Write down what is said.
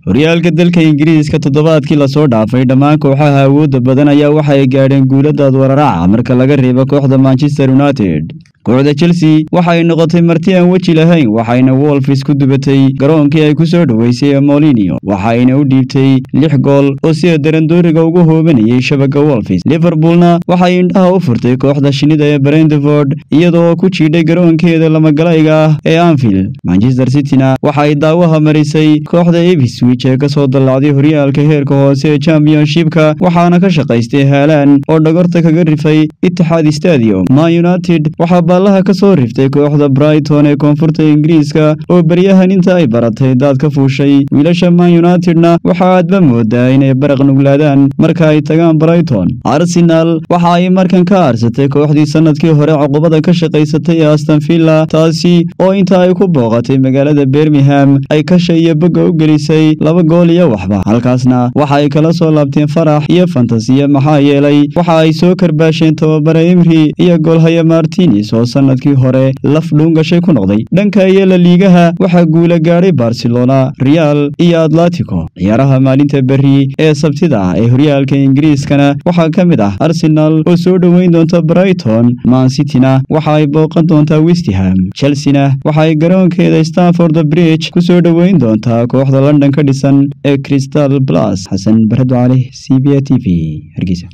horyaalka dalka ingiriiska toddobaadkii lasoo dhaafay dhammaan kooxaha awoodda badan ayaa waxa ay gaadheen guuladaad wararaaca marka laga reebo kooxda manchester united kooxda chelsea waxa ay noqotay marti aan weji lahayn waxayna wolfis ku dubatay garoonkii ay ku soo dhoweysay molinio waxayna u dhiibtay lix gool oo sida darandooriga ugu hoobanayay shabagga wolfis liverpoolna waxay indhaha u furtay kooxda shinida ee brentford iyadoo ku jiidhay garoonkeeda lamagalayga ah ee anfield manchester cityna waxa ay daawaha marisay kooxda eviswich ee kasoo dallacday horyaalka heerka hoose ee championshipka waxaana ka shaqaystay haalaan oo dhagorta kaga rifay itixaad stadium ma united waxaa baallaha ka soo riftay kooxda brighton ee koonfurta ingiriiska oo beryahan inta ay baratay daad ka fuushay wiilasha man unitedna waxa aadba moodaa inay baraq nuglaadaan marka ay tagaan brighton arsenal waxa ay markan ka aarsatay kooxdii sanadkii hore cuqubada ka shaqaysatay ee aston villa taasi oo inta ay ku booqatay magaalada birmingham ay kasha iyo bogga u gelisay laba gool iyo waxba halkaasna waxa ay kala soo laabteen farax iyo fantasiya maxaa yeelay waxa ay soo karbaasheen tababare imri iyo goolhaya martines oo sanadkii hore laf dhuungashay ku noqday dhanka iyo la liigaha waxaa guula gaadhay barcelona real iyo atletico ciyaaraha maalinta berri ee sabtida ah ee horyaalka ingiriiskana waxaa ka mid ah arsenal oo soo dhoweyn doonta brighton mansityna waxa ay booqan doontaa westham chelsena waxa ay garoonkeeda stanford bridge ku soo dhoweyn doontaa kooxda london ka dhisan ee crystal blas xasan barado cali c b a t v hargeysa